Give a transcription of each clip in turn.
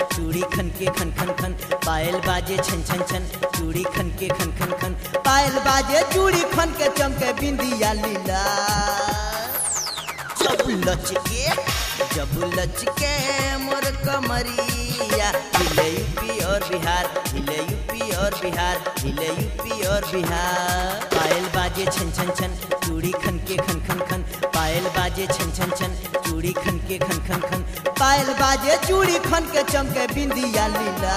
चूड़ी खन के खन खन खन पायल बाजे छन छन छन चूड़ी खन के खन खन खन पायल बाजे चूड़ी खन के चमके बिंदिया लीला जब लचके जब लचके मोर कमरिया हिले यूपी और बिहार हिले यूपी और बिहार हिले यूपी और बिहार पायल बाजे छन छन छन चूड़ी खन के खन खन खन पायल बाजे छन छन छन चूड़ी खन के खन खन खन पायल बाजे चूड़ी खन के चमके बिंदिया लीला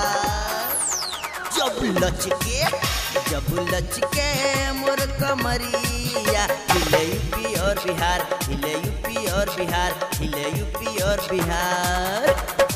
जब लचके जब लचके मोर कमरिया हिले यूपी और बिहार हिले यूपी और बिहार हिले यूपी और बिहार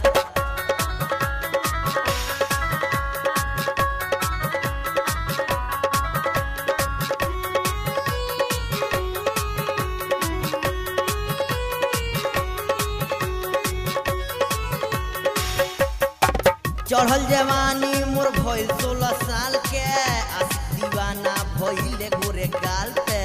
चढ़ल जवानी मोर भइल सोलह साल के आशिक दीवाना भइले गोरे गाल पे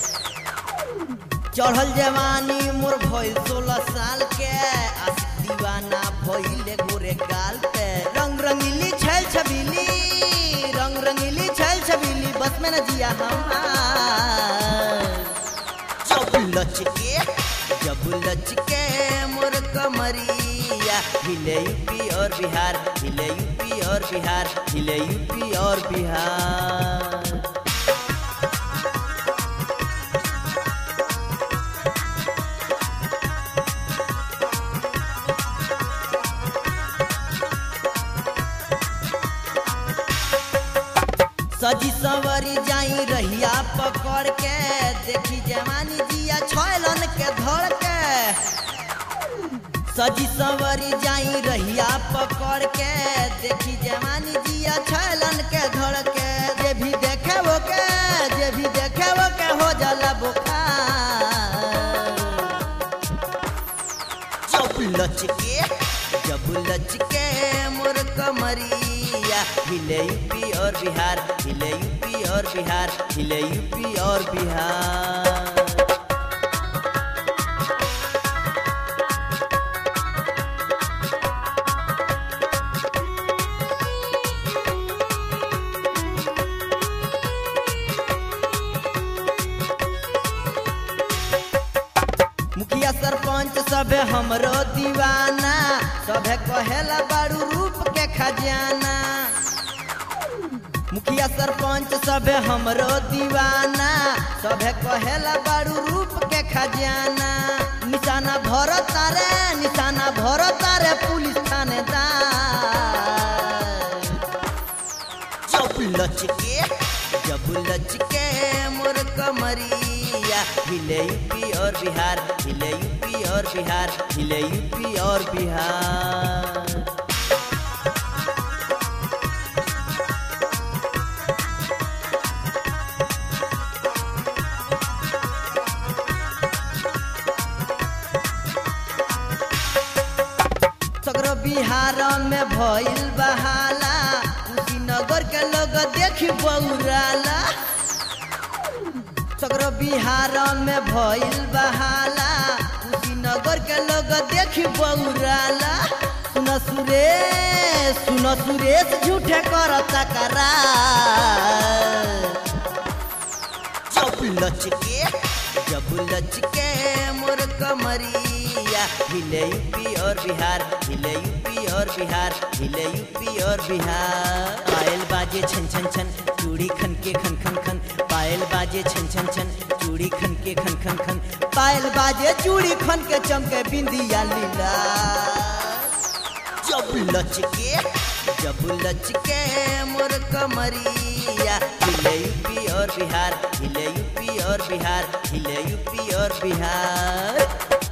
चढ़ल जवानी मोर भइल सोलह साल के आशिक दीवाना भइले गोरे गाल पे रंग रंगीली छैल छबीली रंग रंगीली छैल छबीली बस में न जिया हमार जब लचके जब लचके मोर कमरिया हिले यूपी और बिहार हिले यूपी और बिहार हिले यूपी और बिहार सजी सवरी जाई रहिया पकड़ के देखी जवानी जिया छैलन के धड़ के सजी सवरी जाई रहिया पकड़ के देखी जवानी जिया छैलन के धड़ के जे भी देखे वो के जे भी देखे वो के हो जाला बुखार जब लचके जब लचके मोर कमरिया हिले यूपी और बिहार हिले यूपी और बिहार हिले यूपी और बिहार मुखिया सरपंच सबे हमरो दीवाना सबे कहेला बारू रूप के खजाना मुखिया सरपंच सबे हमरो दीवाना सबे कहेला बारू रूप के खजाना निशाना भरो तारे निशाना भरो तारे पुलिस थानेदार जब लचके जब लचके मोर कमरिया हिले यूपी और बिहार हिले यूपी और बिहार हिले यूपी और बिहार सगरो बिहार में भइल बहाला कुशीनगर के लोग देखी बौराला सगरो बिहार में भइल बहाला कुशीनगर के लोग देखी बौराला सुन सुरेश सुन सुरेश झूठे कर तकरार जब लचके जब लचके मोर कमरिया हिले यूपी और बिहार हिले यूपी और बिहार हिले यूपी और बिहार पायल बाजे छन छन छन चूड़ी खन के खन खन खन पायल बाजे छन छन छन चूड़ी खन के खन खन खन पायल बाजे चूड़ी खन के चमके बिंदिया लीला जब लचके जब लचके मोर कमरिया हिले यूपी और बिहार हिले यूपी और बिहार हिले यूपी और बिहार